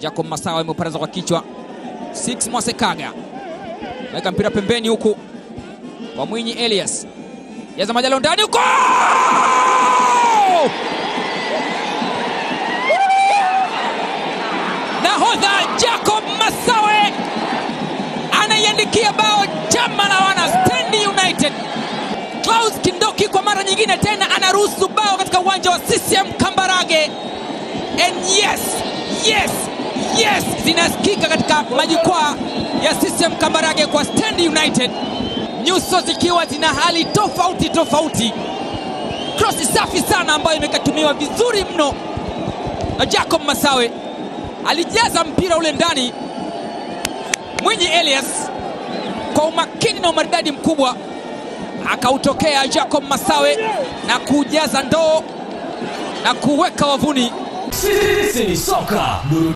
Jacob Masawa imeuparaza kwa kichwa. Six Mwasekaga weka mpira pembeni huku kwa Mwinyi Elias jaza Majalo ndani huko, nahodha Jacob Masawe anaiandikia bao chama la wana Stand United. Klaus Kindoki kwa mara nyingine tena anaruhusu bao katika uwanja wa CCM Kambarage. And yes, yes, yes zinasikika katika majukwaa ya CCM Kambarage kwa Stand United, nyuso zikiwa zina hali tofauti tofauti. Krosi safi sana ambayo imekatumiwa vizuri mno na Jacob Masawe, alijaza mpira ule ndani. Mwinyi Elias kwa umakini na umaridadi mkubwa akautokea Jacob Masawe na kujaza ndoo na kuweka wavuni. Sisi ni soka.